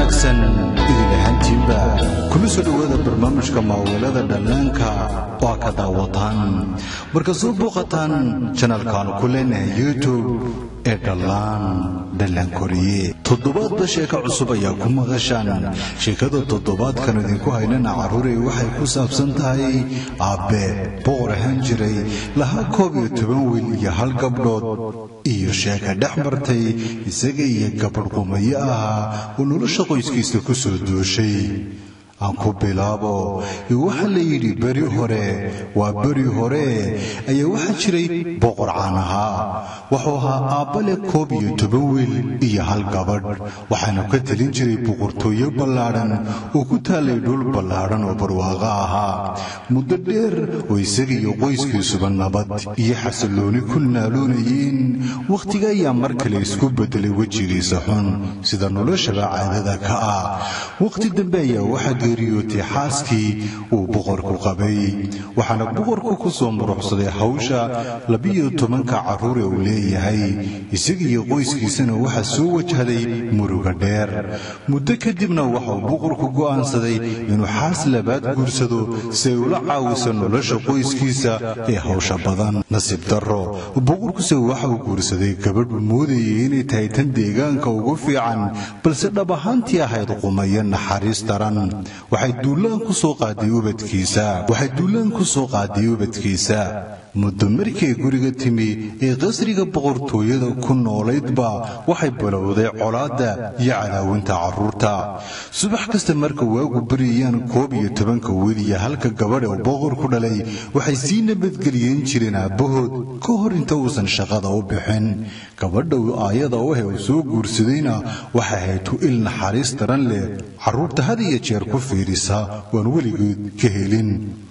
wanaagsan idin ahaantiinba kuna soo dhowaada barnaamijka maaweelada dhallaanka oo ka daawataan marka soo booqataan janalkaanu ku leenahay youtube ee dhallaan dhallaan koriye toddobaadba sheeko cusub ayaa ku maqashaan sheekada toddobaadkan idinku haynana carruurey waxay ku saabsan tahay aabbe boqor ahaan jiray lahaa koob iyo toban wiil iyo hal gabdhood iyo sheeka dhex martay isaga iyo gabadh qumayo ahaa oo nolosha qoyskiisa ku soo dooshay aan ku bilaabo waxaa la yidhi beri hore waa beri hore ayaa waxaa jiray boqor caan ahaa wuxuu ahaa aabbale koob iyo toban wiil iyo hal gabadh waxaana ka telin jiray boqortooyo ballaadhan oo ku taallay dhul ballaadhan oo barwaaqo ahaa muddo dheer oo isaga iyo qoyskiisuba nabad iyo xasillooni ku naaloonayeen wakhtiga ayaa mar kale isku beddelay wejigiisa xun sida noloshaba caadada ka ah wakhti dambe ayaa waxaa geeriyootay xaaskii uu boqorku qabay waxaana boqorku ku soo muruxsaday hawsha labiyo tobanka carruure uu leeyahay isaga iyo qoyskiisana waxaa soo wajahday muruga dheer muddo kadibna waxauu boqorku go'aansaday inuu xaas labaad guursado si ay ula caawiso nolosha qoyskiisa ee hawsha badan nasiib darro boqorkuse waxa uu guursaday gabadh uu moodayay inay tahay tan deegaanka ugu fiican balse dhab ahaantii ahayd qumayo naxariis daran waxay duulaan ku soo qaaday ubadkiisa waxay duulaan ku soo qaaday ubadkiisa muddo markay guriga timi ee qasriga boqortooyada ku noolaydba waxay bilowday colaadda iyo cadaawinta carruurta subax kasta marka waagu baryayaan koob iyo tobanka wiil iyo halka gabadh oo boqorku dhalay waxay sii nabadgeliyeen jireen aabbahood ka hor inta uusan shaqada u bixin gabadha aayada u he uu soo guursadayna waxay ahayd tu il naxariis daran leh carruurta had iyo jeer ku fiirisa waan weligood ka helin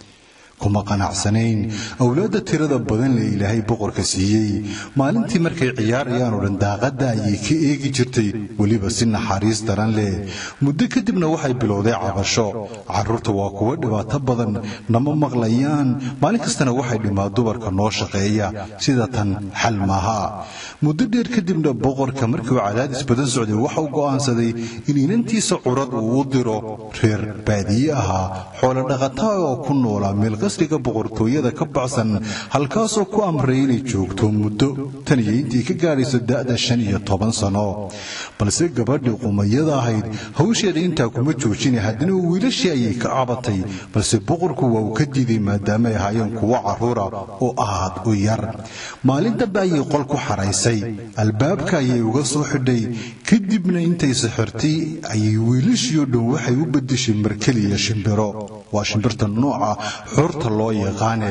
kuma qanacsanayn awlaadda tirada badan lee ilaahay boqorka siiyey maalintii markay ciyaarayaan oo dhan daaqadda ayay ka eegi jirtay weliba si naxariis daran leh muddo kadibna waxay bilowday cabasho carruurta waa kuwo dhibaato badan nama maqlayaan maalin kastana waxay dhimaa dumarka noo shaqeeya sida tan xal maaha muddo dheer kadibna boqorka markiiuu cadaadis badan socday waxauu go'aansaday in inantiisa curad uu u diro reer baadiye ahaa xoolodhaqataa oo ku noolaa meel qasriga boqortooyada ka baxsan halkaasoo ku amray inay joogto muddo tan iyo intii ka gaadhayso da'da shan iyo toban sano balse gabadhii qumayada ahayd hawsheeda intaa kuma joojina haddana wiilashii ayay ka cabatay balse boqorku waa uu ka diiday maadaama ay ahaayeen kuwo carruura oo aad u yar maalin dambe ayay qol ku xaraysay albaabka ayay uga soo xidhay kadibna intay sixirtay ayay wiilashii oo dhan waxay u beddeshay markeliya shimbiro waa shimbirta nooca xurta loo yaqaane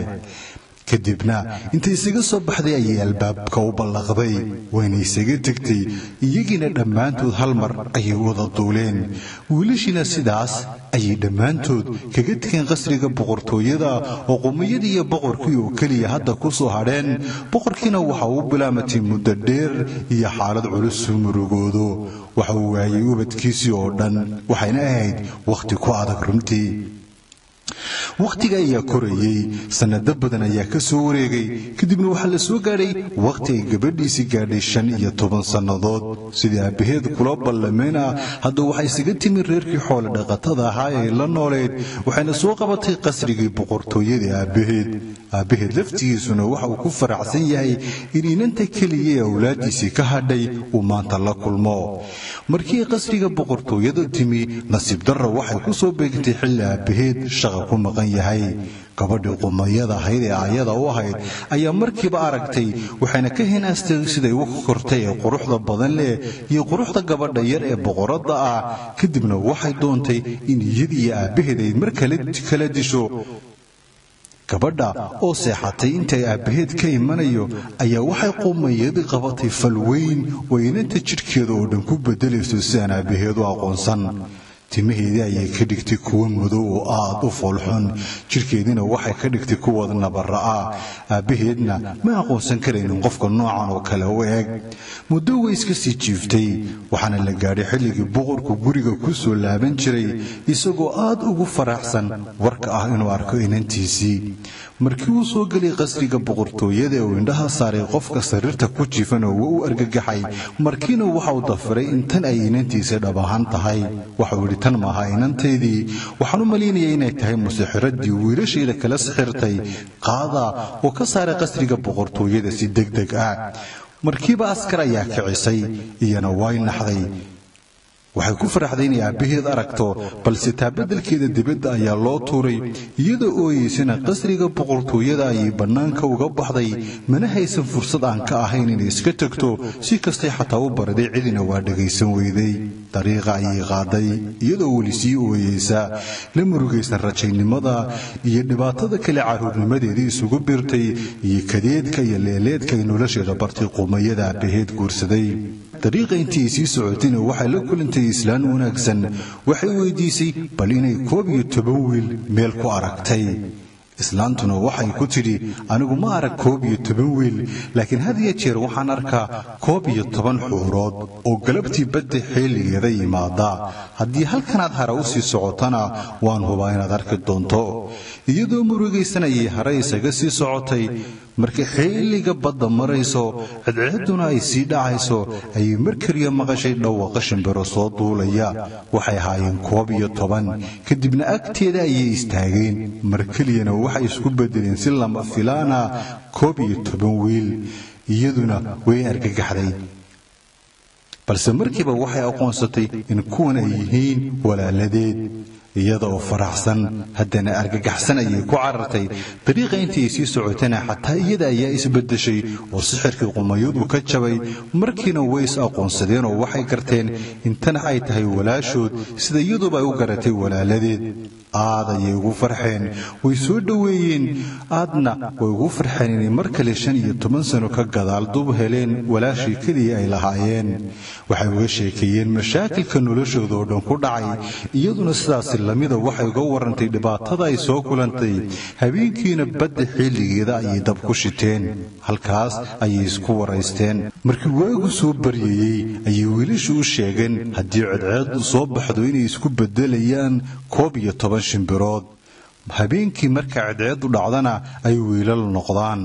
kadibna intay isaga soo baxday ayay albaabka u ballaqday wayna isaga tegtay iyagiina dhammaantood hal mar ayay wada duuleen wiilashiina sidaas ayay dhammaantood kaga tegeen qasriga boqortooyada oo qumayadii iyo boqorkii oo keliya hadda ku soo hadheen boqorkiina waxa uu bilaamatay muddo dheer iyo xaalad culus suu murugoodo waxa uu waayay ubadkiisii oo dhan waxayna ahayd wakhti ku adag runtii wakhtiga ayaa korayey sannado badan ayaa ka soo wareegay kadibna waxaa la soo gaadhay wakhti ay gabadhiisii gaadhay shan iyo toban sannadood sidii aabbaheed kula ballameen ah haddaba waxay isaga timi reerkii xoolo dhaqatada ahaa ee la nooleed waxayna soo qabatay qasrigii boqortooyadii aabbaheed aabbaheed laftigiisuna waxa uu ku faraxsan yahay in inanta keliya ee awlaaddiisii ka hadhay uu maanta la kulmo markii qasriga boqortooyada timi nasiib darra waxay ku soo beegtay xilli aabbaheed shaqa ku maqan yahay gabadhii qumayada ahayd ee aayada u ahayd ayaa markiiba aragtay waxayna ka hinaastay siday u kortay ee quruxda badan leh iyo quruxda gabadha yar ee boqoradda ah kadibna waxay doontay in iyadiiyo aabbaheed ay mar kala disho gabadha oo seexatay intay aabbaheed ka imanayo ayaa waxay qumayadii qabatay fal weyn oo inanta jidhkeeda oo dhan ku beddelayso sidaan aabbaheed u aqoonsan timaheedii ayay ka dhigtay kuwo madow oo aad u foolxun jidhkeediina waxay ka dhigtay kuwooda nabara'a aabbaheedna ma aqoonsan karaynin qofka noocan oo kale u eg muddo way iska sii jiiftay waxaana la gaadhay xilligii boqorku guriga ku soo laaban jiray isagoo aad ugu faraxsan warka ah inuu arko inantiisii markii uu soo gelay qasriga boqortooyada uu indhaha saaray qofka sariirta ku jiifana waa u argagaxay markiina waxa uu dafiray in tan ay inantiisa dhab ahaan tahay waxauu yidhi tan maaha inantaydii waxaan u malaynaya inay tahay musixiradii wiilashayda kala sixirtay qaada oo ka saaray qasriga boqortooyada si deg deg ah markiiba askar ayaa kicisay iyana way naxday waxay ku faraxday inay aabbaheed aragto balse taabadalkeeda dibadda ayaa loo tuuray iyadoo ooyeysana qasriga boqortooyada ayay bannaanka uga baxday mana haysan fursad aan ka ahayn inay iska tegto si kastay xataa u baraday cidina waa dhagaysan weyday dariiqa ayay qaaday iyadoo weli sii ooyeysa la murugaysan rajaynimada iyo dhibaatada kale carruurnimadeedii isugu birtay iyo kadeedka iyo leeleedka ay nolosheeda bartay qumayada aabbaheed guursaday dariiqa intii ay sii socotayna waxay la kulantay islaan wanaagsan waxay weydiisay bal inay koob iyo toban wiil meel ku aragtay islaantuna waxay ku tidhi anigu ma arag koob iyo toban wiil laakiin had iyo jeer waxaan arkaa koob iyo toban xuurood oo galabtii badda xilligeeda yimaada haddii halkanaad hara u sii socotana waan hubaa inaad arki doonto iyadoo murugaysanayay hare isaga sii socotay markii xilliga badda marayso cidcidduna ay sii dhacayso ayay mar keliya maqashay dhawaqa shimbiro soo duulaya waxay ahaayeen koob iyo toban kadibna agteeda ayay istaageen mar keliyana waxay isku beddeleen si lama filaana koob iyo toban wiil iyaduna way argagaxday balse markiiba waxay aqoonsatay in kuwan ay yihiin walaaladeed iyada oo faraxsan haddana argagaxsan ayay ku carartay dariiqa intii ay sii socotana xataa iyada ayaa isbeddeshay oo sixirkii qumayadu ka jabay markiina way is aqoonsadeen oo waxay garteen intana ay tahay walaashood sida iyaduba ay u garatay walaaladeed aad ayay ugu farxeen way soo dhoweeyeen aadna way ugu farxeen inay mar kale shan iyo toban sano ka gadaal dub heleen walaashii keliya ay lahaayeen waxay uga sheekeeyeen mashaakilka noloshooda oo dhan ku dhacay iyaduna sidaasi lamida waxay uga warantay dhibaatada ay soo kulantay habeenkiina badda xilligeeda ayay dab ku shiteen halkaas ayay isku waraysteen markii waagu soo baryayey ayay wiilashu u sheegeen haddii cedceedu soo baxdo inay isku beddelayaan koob iyo toban shimbirood habeenkii marka cedceedu dhacdana ay wiilal noqdaan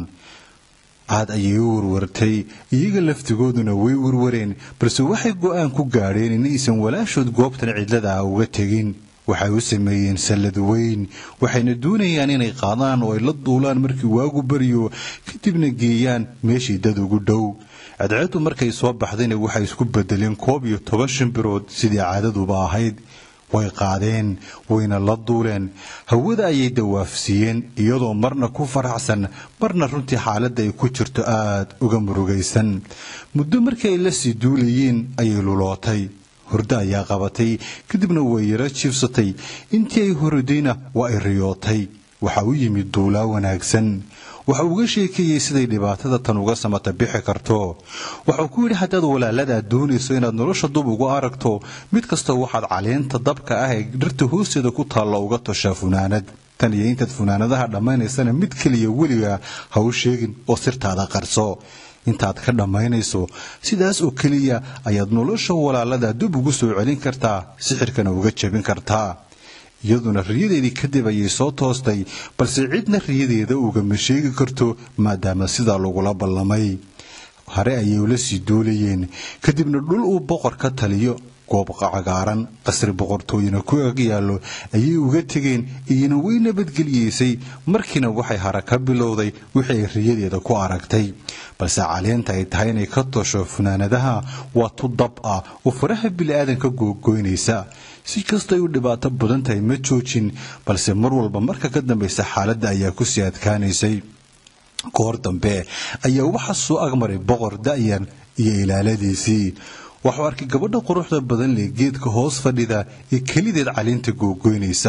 aad ayay u warwartay iyaga laftigooduna way warwareen balse waxay go'aan ku gaadheen inaysan walaashood goobtan cidlada ah uga tegin waxay u sameeyeen sallad weyn waxayna doonayaan inay qaadaan oo ay la duulaan markii waagu baryo kadibna geeyaan meeshii dad ugu dhow cadceeddu markay soo baxdayna waxay isku beddeleen koob iyo toban shimbirood sidii caadaduba ahayd way qaadeen wayna la duuleen hawada ayay dawaafsiiyeen iyadoo marna ku faraxsan marna runtii xaaladda ay ku jirto aad uga murugaysan muddo markii ay la sii duulayeen ayay lulootay hurdo ayaa qabatay kadibna way yaro jiifsatay intii ay horodayna waa ay riyootay waxa u yimid duulaa wanaagsan waxa uga sheekeeyey siday dhibaatada tan uga samata bixi karto waxuu ku yidhi haddaad walaaladaa doonayso inaad nolosha dub ugu aragto mid kasta waxaad caleenta dabka ah ee dhirta hoosteeda ku taalla uga toshaa funaanad tan iyo intaad funaanadaha dhammaynaysana mid keliya weliga ha u sheegin oo sirtaada qarso intaad ka dhammaynayso sidaas oo keliya ayaad nolosha walaalada dib ugu soo celin kartaa sixirkana uga jebin kartaa iyaduna riyadeedii kadib ayay soo toostay balse cidna riyadeeda ugama sheegi karto maadaama sidaa lagula ballamay hare ayay ula sii duulayeen kadibna dhul uu boqor ka taliyo goob cagaaran qasri boqortooyina ku ag yaallo ayay uga tegeen iyana way nabadgeliyeysay markiina waxay hara ka bilowday wixii ay riyadeeda ku aragtay balse caleenta ay tahay inay ka tosho funaanadaha waa tu dab ah oo faraha bili-aadanka googoynaysa si kastay u dhibaato badan tahay ma joojin balse mar walba marka ka dambaysa xaaladda ayaa ku sii adkaanaysay goor dambe ayaa waxa soo agmaray boqor da'yan iyo ilaaladiisii waxuu arkay gabadha quruxda badan leh geedka hoos fadhida ee kelideed caleenta googoynaysa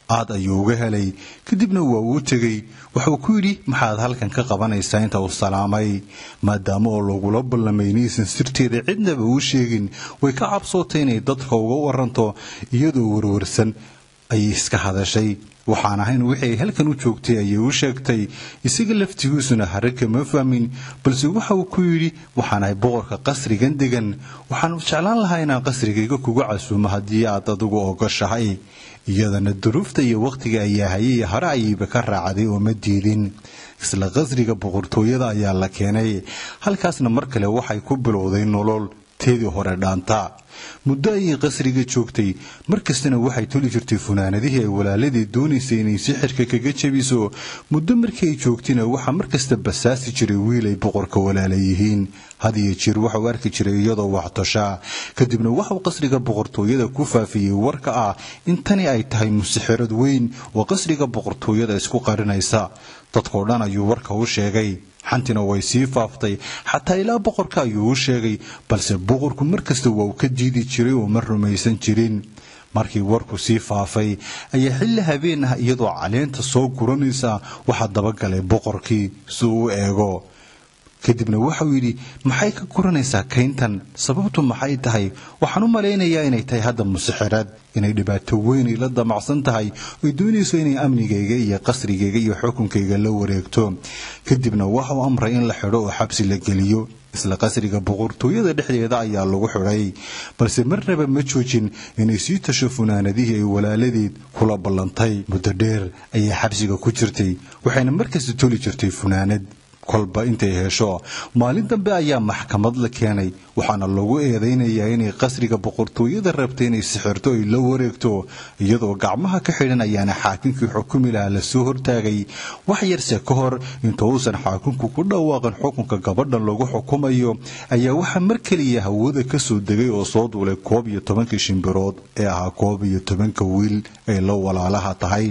aad ayuu uga helay kadibna waa uu tegey wuxuu ku yidhi maxaad halkan ka qabanaysaa inta uu salaamay maadaama oo lagula ballamay inaysan sirteeda cidnaba u sheegin way ka cabsootay inay dadka uga waranto iyadoo warwarsan ayay iska hadashay waxaan ahayn wixii ay halkan u joogtay ayay u sheegtay isaga laftigiisuna hare kama fahmin balse waxa uu ku yidhi waxaan ahay boqorka qasrigan degan waxaan jeclaan lahaa inaan qasrigayga kuga casuumo haddii aad adigu ogoshahay iyadana duruufta iyo wakhtiga ayaa hayay hare ayayba ka raacday oo ma diidin isla qasriga boqortooyada ayaa la keenay halkaasna mar kale waxay ku bilowday nolol teedii hore dhaanta muddo ayay qasriga joogtay mar kastana waxay toli jirtay funaanadihii ay walaaladii doonaysay inay sixirka kaga jabiso muddo markii ay joogtayna waxaa mar kasta basaasi jiray wiil ay boqorka walaala yihiin had iyo jeer waxau arki jiray iyadoo waxtoshaa kadibna waxau qasriga boqortooyada ku faafiyey warka ah in tani ay tahay musixirad weyn oo qasriga boqortooyada isku qarinaysa dadkoo dhan ayuu warka u sheegay xantina way sii faaftay xataa ilaa boqorka ayuu u sheegay balse boqorku mar kasta waa uu ka diidi jiray oo ma rumaysan jirin markii warku sii faafay ayaa xilli habeen ah iyadoo caleenta soo guranaysa waxaa dabagalay boqorkii si uu u eego kadibna waxau yidhi maxay ka guranaysaa kayntan sababtu maxay tahay waxaan u malaynayaa inay tahay hadda musixiraad inay dhibaato weynay la damacsan tahay oy doonayso inay amnigayga iyo qasrigayga iyo xukunkayga la wareegto kadibna waxau amray in la xidho oo xabsi la geliyo isla qasriga boqortooyada dhexdeeda ayaa lagu xidhay balse marnaba ma joojin inay sii tasho funaanadihii ay walaaladeed kula ballantay muddo dheer ayay xabsiga ku jirtay waxayna markasta toli jirtay funaanad kolba intay hesho maalin dambe ayaa maxkamad la keenay waxaana lagu eedaynayaa inay qasriga boqortooyada rabta inay sixirto ay la wareegto iyadoo gacmaha ka xidhan ayaana xaakinkii xukumi lahaa lasoo hortaagay wax yarse ka hor inta uusan xaakinku ku dhawaaqin xukunka gabadhan lagu xukumayo ayaa waxaa mar keliya hawada ka soo degay oo soo duulay koob iyo tobankii shimbirood ee ahaa koob iyo tobanka wiil ay la walaalaha tahay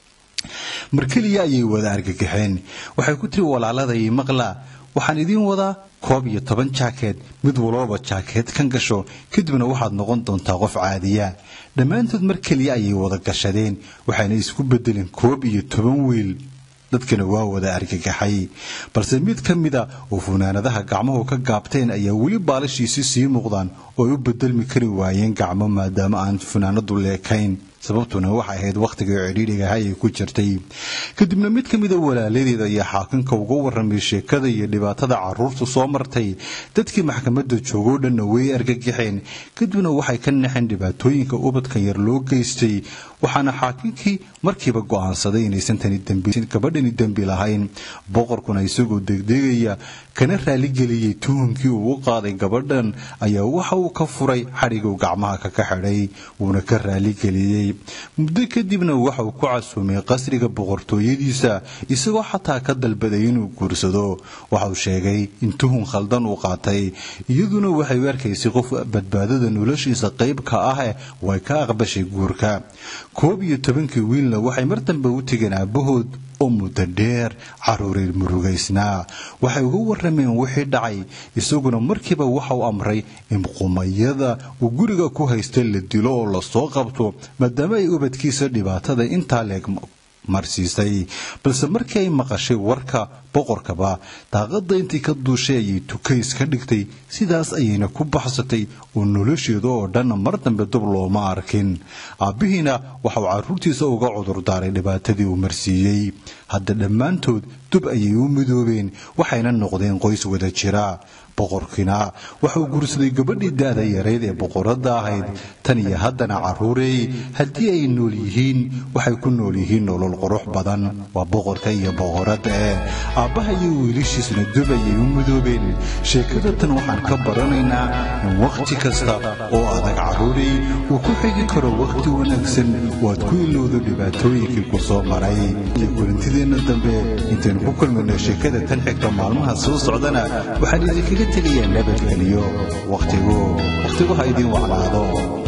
mar keliya ayay wada argagaxeen waxay ku tiri walaaladai maqla waxaan idiin wadaa koob iyo toban jaakeed mid walooba jaakeed kan gasho kadibna waxaad noqon doontaa qof caadiya dhammaantood mar keliya ayay wada gashadeen waxayna isku bedeleen koob iyo toban wiil dadkana waa wada argagaxay balse mid ka mida oo funaanadaha gacmuhu ka gaabteen ayaa weli baalashiisi sii muuqdaan oo ay u bedelmi kari waayeen gacmo maadaama aan funaanadu leekayn sababtuna waxay ahayd wakhtigai cidhiidhigahay ay ku jirtay kadibna mid ka mida walaaladeeda ayaa xaakinka uga warramay sheekada iyo dhibaatada caruurtu soo martay dadkii maxkamadda joogoo dhanna way argagaxeen kadibna waxay ka naxeen dhibaatooyinka ubadkan yar loo geystay waxaana xaakinkii markiiba go'aansaday inaysan tani gabadhani dembi lahayn boqorkuna isagoo degdegaya kana raaligeliyey tuhumkii uu u qaaday gabadhan ayaa waxa uu ka furay xadhiguu gacmaha kaka xidhay wuuna ka raaligeliyey muddo kadibna waxa uu ku casuumay qasriga boqortooyadiisa isagoo xataa ka dalbaday inuu guursado waxauu sheegay in tuhun khaldan uu qaatay iyaduna waxay u arkaysay qof badbaadada noloshiisa qayb ka ah way ka aqbashay guurka koob iyo tobankii wiilna waxay mar dambe u tegeen aabbahood oo muddo dheer caruuray murugaysnaa waxay uga warrameen wixii dhacay isaguna markiiba waxauu amray in qumayada uu guriga ku haysta la dilo oo lasoo qabto maadaama ay ubadkiisa dhibaatada intaa leeg marsiisay balse markii ay maqashay warka boqorkaba daaqadda intii ka duushay ayay tukays ka dhigtay sidaas ayayna ku baxsatay oo nolosheeda oo dhan mar dambe dub looma arkin aabbihiina waxauu carruurtiisa uga cudurdaaray dhibaatadii uu marsiiyey hadda dhammaantood dub ayay u midoobeen waxayna noqdeen qoys wada jira boqorkiina waxauu guursaday gabadhii da'da yarayd ee boqoradda ahayd tan iyo haddana carruureey haddii ay nool yihiin waxay ku nool yihiin nolol qurux badan waa boqorka iyo boqoradda eh aabbaha iyo wiilashiisna dub ayay u midoobeen sheekada tan waxaan ka baranaynaa in wakhti kasta oo adag carruureey uu ku xigi karo wakhti wanaagsan waad ku ilowdo dhibaatooyinkii ku soo maray iyo kulantideenna dambe intaynu ku kulmayno sheekada tan xigta maalmaha soo socdana waxaan idinkaga tegayaa nabadgeliyo wakhtigu wakhtigu ha idiin wacnaado